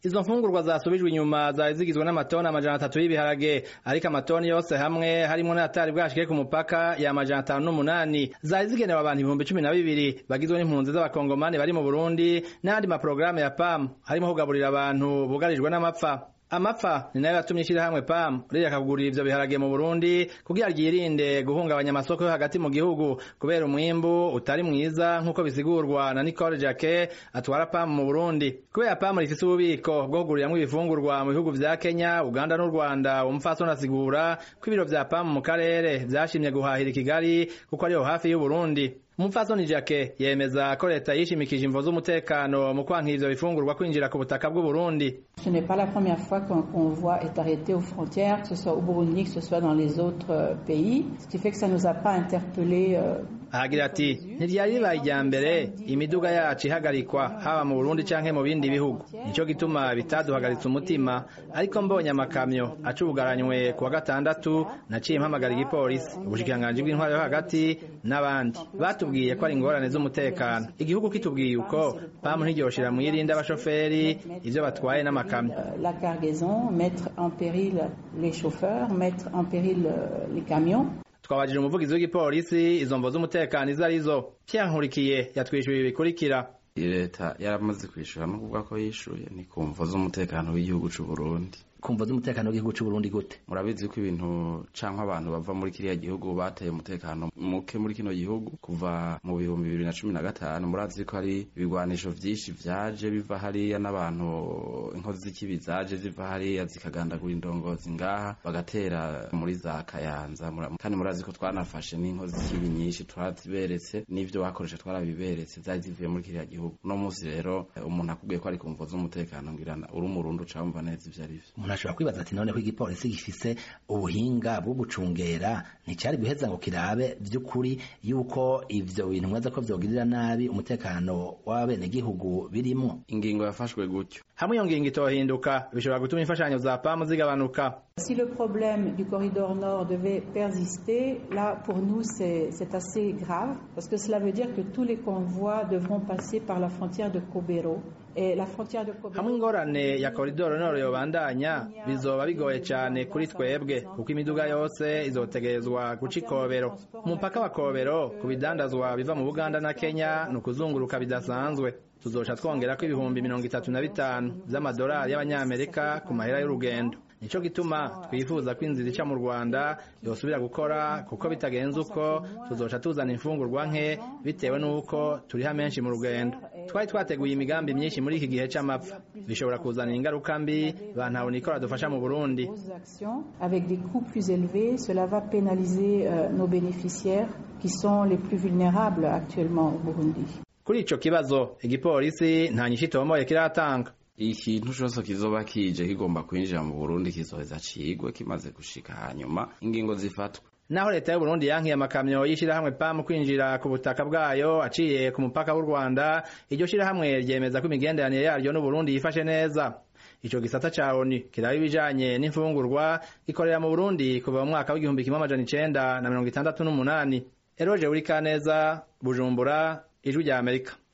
izo mfungurwa zasubijwe inyuma zari zigizwe n'amatoni amajana atatu y'ibiharage ariko amatoni yose hamwe harimwo n'atari bwashike ku mupaka ya amajana atanu n'umunani zari zigenewe abantu ibihumbi cumi na bibiri bagizwe n'impunzi z'abakongomani bari mu burundi n'ayandi maporogaramu ya pam harimo kugaburira abantu bugarijwe n'amapfa amapfa ni nayo yatumye ishyirahamwe pam rireka kugurira ivyo biharage mu burundi kugira ryirinde guhungabanya amasoko yo hagati mu gihugu kubera umwimbu utari mwiza nk'uko bisigurwa na nicole jake atwara pam mu burundi kubera pam rifise ububiko bwo kuguriramwo ibifungurwa mu bihugu vya kenya uganda n'u rwanda umupfasoni asigura ko ibiro vya pam mu karere vyashimye guhahira i kigali kuko ariho hafi y'uburundi umupfasoni jake yemeza ko leta yishimikije imvo z'umutekano mu kwankira ivyo bifungurwa kwinjira ku butaka bw'uburundi Ce n'est pas la première fois qu'un convoi est arrêté aux frontières, que ce soit au Burundi, que ce soit dans les autres euh, pays, ce qui fait que ça nous a pas interpellés. Euh, ahagira ati ntiryari ribaye irya mbere imiduga yacu ihagarikwa haba mu burundi canke mu bindi bihugu nico gituma bitaduhagaritse umutima ariko mbonye amakamyo acubugaranywe kuwa gatandatu naciye mpamagara igipolisi ubushikiranganji bw'intwaro yo hagati n'abandi batubwiye ko ari ingorane z'umutekano igihugu kitubwiye uko pamu ntiryoshira mwirinde abashoferi ivyo batwaye n'amakamyo euh, la cargaison, mettre en péril les chauffeurs, mettre en péril euh, les camions. twabajije umuvugizi w'igipolisi izo mvo z'umutekano izo arizo Pierre Nkurikiye yatwishyuye ibi bikurikira leta yaramaze kwishyura no kuvuga ko yishyuye ni ku mvo z'umutekano w'igihugu cy'u Burundi kumva z'umutekano w'igihugu cy'u Burundi gute murabizi ko ibintu canke abantu bava muri kiriya gihugu bateye umutekano muke muri kino gihugu kuva mu bihumbi bibiri na cumi na gatanu murazi ko hari ibigwanisho vyinshi vyaje biva hariya n'abantu inkozi z'ikibi zaje ziva hariya zikagandagura indongozi ngaha bagatera muri za kayanza Mura- kandi murazi ko twanafashe n'inkozi z'ikibi nyinshi twaraziberetse n'ivyo bakoresha twarabiberetse zari zivuye muri kiriya gihugu uno munsi rero eh, umuntu akubwiye ko ari ku mvo z'umutekano ngirana uri umurundi uca wumva neza ivyo ari vyo umuntu ashobora kwibaza ati none ko igipolisi gifise ubuhinga bwo gucungera nticari guheza ngo kirabe vy'ukuri yuko ivyo bintu mwaza ko vyogirira nabi umutekano w'abenegihugu birimwo ingingo yafashwe gutyo hamwe iyo ngingo itohinduka bishobora gutuma imfashanyo za pamu zigabanuka Si le problème du corridor nord devait persister, là, pour nous, c'est c'est assez grave, parce que cela veut dire que tous les convois devront passer par la frontière de Kobero. Et la frontière de Kobero... hamwe ingorane ya koridoro noro yobandanya bizoba bigoye cane kuri twebwe kuko imiduga yose izotegerezwa guca ikobero umupaka wa kobero ku bidandazwa biva mu buganda na kenya ni ukuzunguruka bidasanzwe tuzoca twongerako ibihumbi mirongo itatu na bitanu vy'amadolari y'abanyamerika ku mahera y'urugendo nico gituma twifuza ko inzira ica mu rwanda yosubira gukora kuko bitagenze uko tuzoca tuzana imfungurwa nke bitewe n'uko turiha menshi mu rugendo twari twateguye imigambi myinshi muri iki gihe c'amapfa bishobora kuzanira ingaruka mbi bantabona ikora dufasha mu burundi grosses actions avec des coûts plus élevés, cela va pénaliser euh, nos bénéficiaires qui sont les plus vulnérables actuellement au Burundi. kuri ico kibazo igipolisi nta nyishu itomoye kiratanga ikintu cose kizoba kije kigomba kwinjira mu Burundi kizoheza cigwe kimaze gushika hanyuma ingingo zifatwa naho leta y'u Burundi yankiye amakamyo y'ishirahamwe PAM kwinjira ku butaka bwayo aciye ku mupaka w'u Rwanda iryo shirahamwe ryemeza ko imigenderanire yaryo n'u Burundi yifashe neza ico gisata ca ONU kiraba ibijanye n'imfungurwa gikorera mu Burundi kuva mu mwaka w'igihumbi kimwe amajana icenda na mirongo itandatu n'umunani Eroje Urikaneza Bujumbura Ijwi rya Amerika